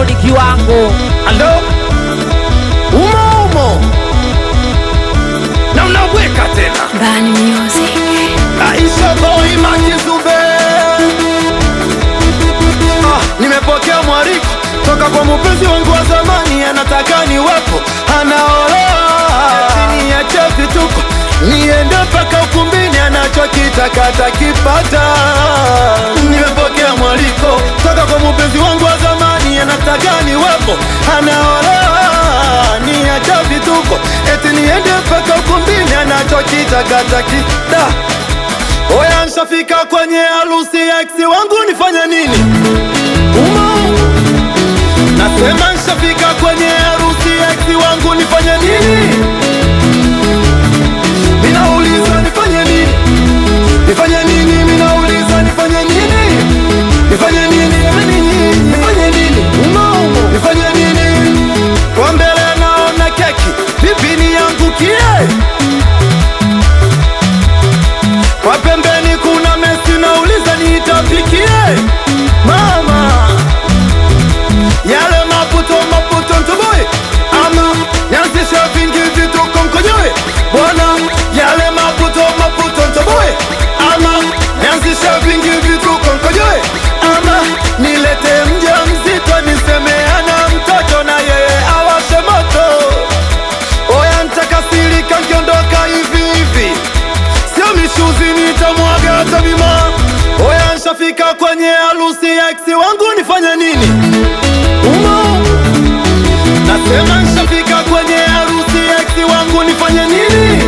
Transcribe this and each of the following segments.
Aroni kiwango alo umo umo na unaweka tena Bani Music. Aisha boy makizube ah, nimepokea mwaliko toka kwa mpenzi wangu wa zamani, anataka niwepo, anaolewa chini ya chefi tuko niende mpaka ukumbini, anachokitaka atakipata. Nimepokea mwaliko toka kwa mpenzi wangu wa zamani, anataka niwepo, anaolewa ni acha vituko, eti niende mpaka ukumbini, anachokitaka atakipata. Oya, nshafika kwenye harusi ya ex wangu, nifanye nini? Umo nasema, nshafika kwenye harusi ya ex wangu, nifanye nini? Minauliza nifanye nini? Nifanye nini? Minauliza nifanye nini? Nifanye nini? Nifanye nini? Nifanye nini? Umo umo, nifanye nini? Kwa mbele naona keki, vipi niangukie? Kwa pembeni kuna mesi, nauliza niitapikie mama yale maputo maputo ntoboe ama nianzishe vingi vituko mkojoe bwana yale maputo maputo ntoboe ama nianzishe vingi vituko mkojoe ama nilete mja mzito nisemeana mtoto na yeye awashe moto oya ntakasirika nkiondoka hivi hivi sio mishuzi nitamwaga hata bima. Oya, nshafika kwenye harusi ya ex wangu, nifanye nini? Umo nasema, nshafika kwenye harusi ya ex wangu, nifanye nini?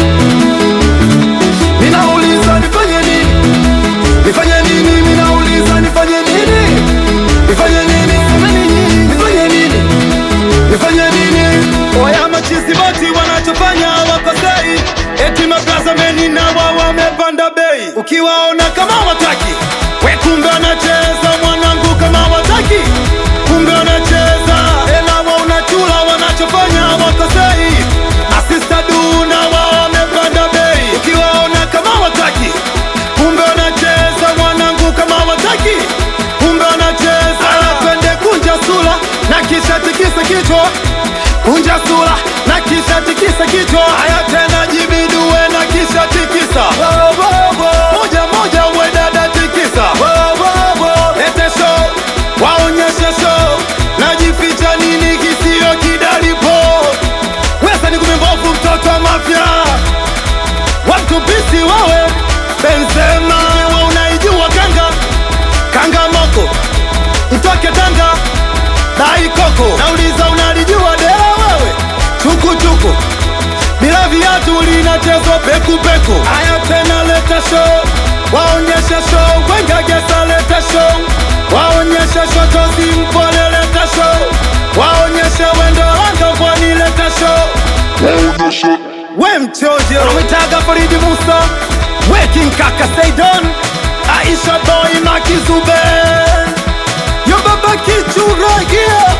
Minauliza nifanye nini? Nifanye nini? Minauliza nifanye nini? Nifanye nini? Nifanye nini? Nifanye nini? nifanye nini? Oya machizi boti wanachofanya hawakosei, eti maplaza meni na wao wamepanda bei. Ukiwaona kama wataki, we kumbe wanacheza mwanangu, kama wataki, kumbe wanacheza ela wa unachula, wanachofanya hawakosei. Masista du na wao wamepanda bei. Ukiwaona kama wataki, kumbe wanacheza mwanangu, kama wataki, kumbe wanacheza. Aya, twende kunja sura na kisha tikisa kichwa kunja sura na kisha tikisa kichwa. Haya tena jibidue na kisha tikisa moja moja, uwe dada tikisa, lete show, waonyeshe show, najificha nini kisio kidalipo, wesa ni kumembovu mtoto wa mafya watu bisi wawe Benzema, wa unaijua kanga kanga moko mtoke Tanga dai koko, nauliza unalijua dea wewe chukuchuku bila viatu linachezwa pekupeku. Haya tena, leta show, waonyeshe show, wenga gesa, leta show, waonyeshe shotozi mpole, leta show, waonyeshe wendo langa pwani, leta show we mchoje unamwitaga Faridi Musa Weking kaka Saidon Aisha boy Makizube Yo baba kichura yeah